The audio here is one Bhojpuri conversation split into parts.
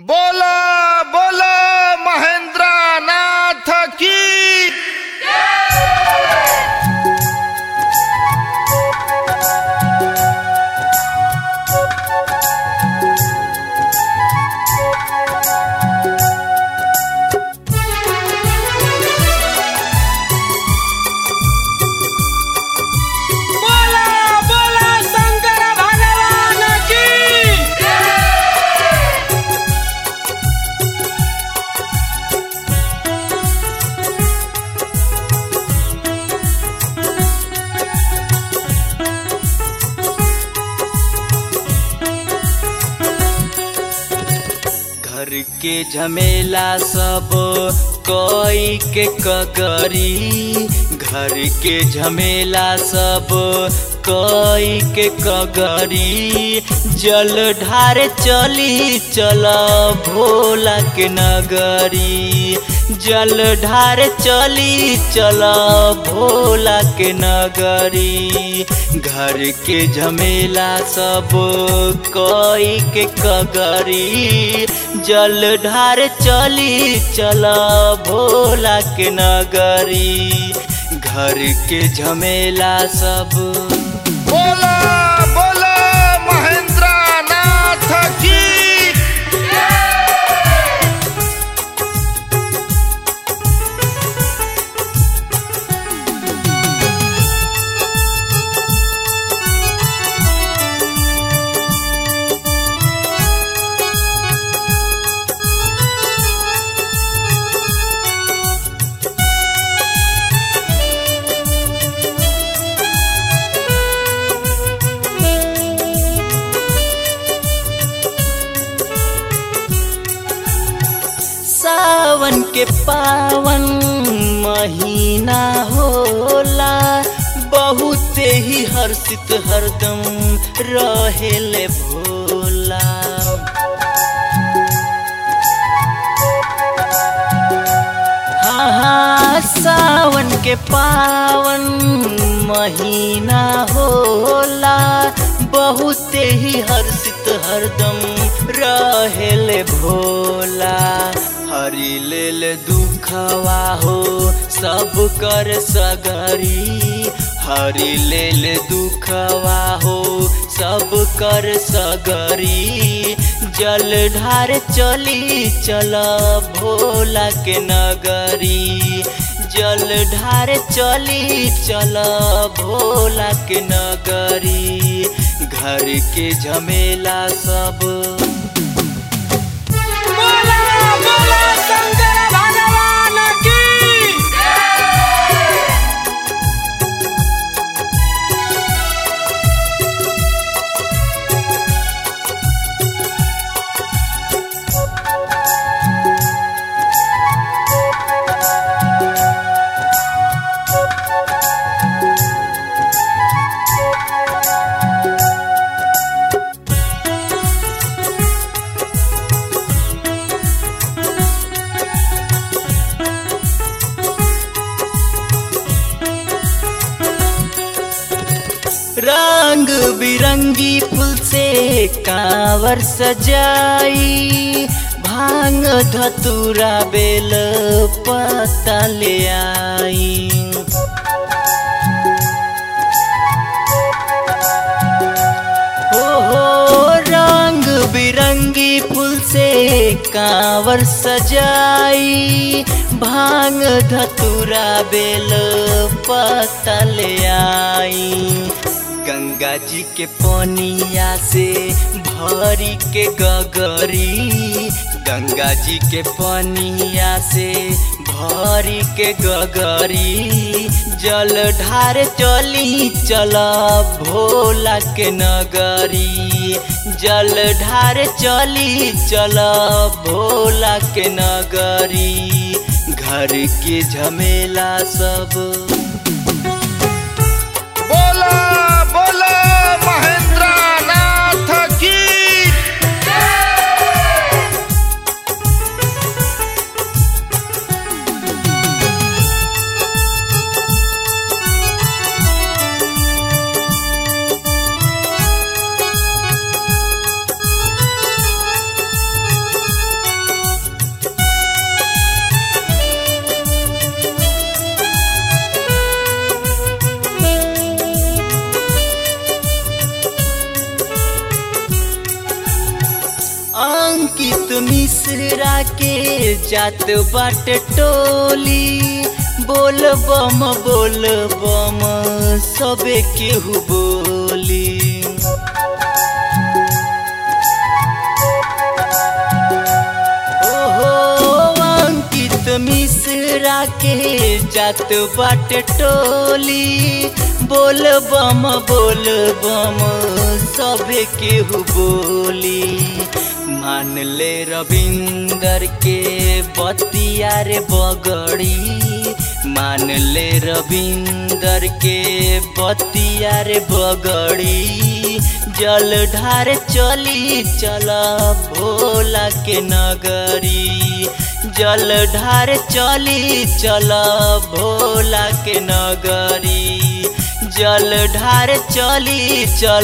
बोला बोला महेंद्र नाथ की बोला बोला शंकर भगवान की घर के झमेला सब कोई के कगरी घर के झमेला सब कोई के कगरी जल ढारे चली चल भोला के नगरी जल ढारे चली चल भोला के नगरी घर के झमेला सब कोई के कगरी जल ढार चली चल भोला के नगरी घर के झमेला सब बोला बोला महेंद्र नाथ की सावन के पावन महीना होला बहुत ही हर्षित हरदम रहेले भोला हाँ हाँ सावन के पावन महीना होला बहुत ही हर्षित हरदम रहेले भोला हरि लेल दुखवा हो सब कर सगरी हरि लेल दुखवा हो सब कर सगरी जल ढार चली चल भोला के नगरी जल ढार चली चल भोला के नगरी घर के झमेला सब बोला बोला शंकर भगवान की रंग बिरंगी फूल से कांवर सजाई भांग धतूरा बेल पत्ता ले आई हो हो रंग बिरंगी फूल से कांवर सजाई भांग धतूरा बेल पत्ता ले आई गंगा जी के पनिया से भरी के गगरी गंगा जी के पनिया से भरी के गगरी जल ढार चली चल भोला के नगरी जल ढार चली चल भोला के नगरी घर के झमेला सब बोला बोला महेंद्र नाथ की अंकित मिश्रा के जात बाट टोली बोल बम बोल बम सबे केहू बोली ओहो अंकित मिश्रा के जात बाट टोली बोल बम बोल बम सबे केहू बोली मान ले रविंदर के बतिया रे बगड़ी मान ले रविंदर के बतिया रे बगड़ी जल ढार चली चल भोला के नगरी जल ढार चली चल भोला के नगरी जल ढार चली चल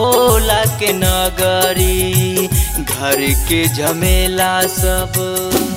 भोला के नगरी घर के झमेला सब